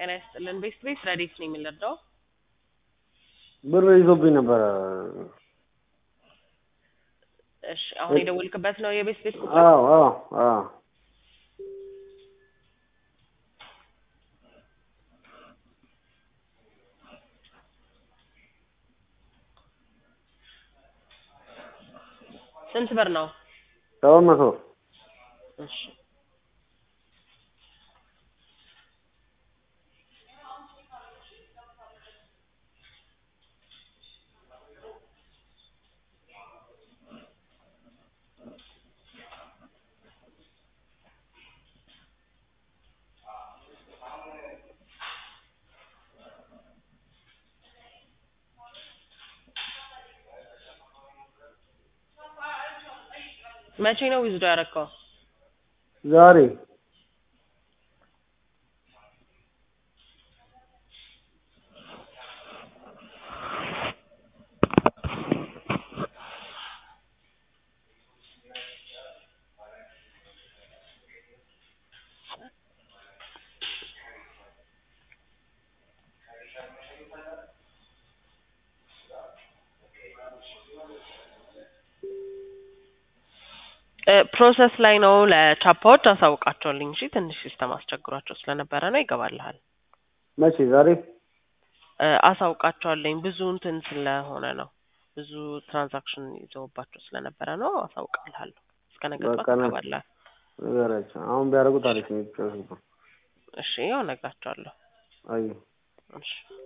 ጤና ይስጥልን። ቤስት ቤት ረዴት ነው የምንረዳው? ብር ይዞብኝ ነበረ። እሺ አሁን የደወልክበት ነው የቤስት ቤት ቁጥር? አዎ አዎ አዎ ስንት ብር ነው? ሰባት መቶ እሺ መቼ ነው ዊዝዶ ያደረከው? ዛሬ ፕሮሰስ ላይ ነው። ለቻፓዎች አሳውቃቸዋለኝ። እሺ ትንሽ ሲስተም አስቸግሯቸው ስለነበረ ነው። ይገባልሃል። መቼ ዛሬ እ አሳውቃቸዋለኝ ብዙ እንትን ስለሆነ ነው። ብዙ ትራንዛክሽን ይዘውባቸው ስለነበረ ነው። አሳውቃልሃለሁ። እስከ ነገ ጠዋት በቃ ነ- ይገባልሃል። ንገራቸው። አሁን ቢያደርጉት አሪፍ ነው። የሚጫወቱት እሺ ያው እነግራቸዋለሁ። አይ እሺ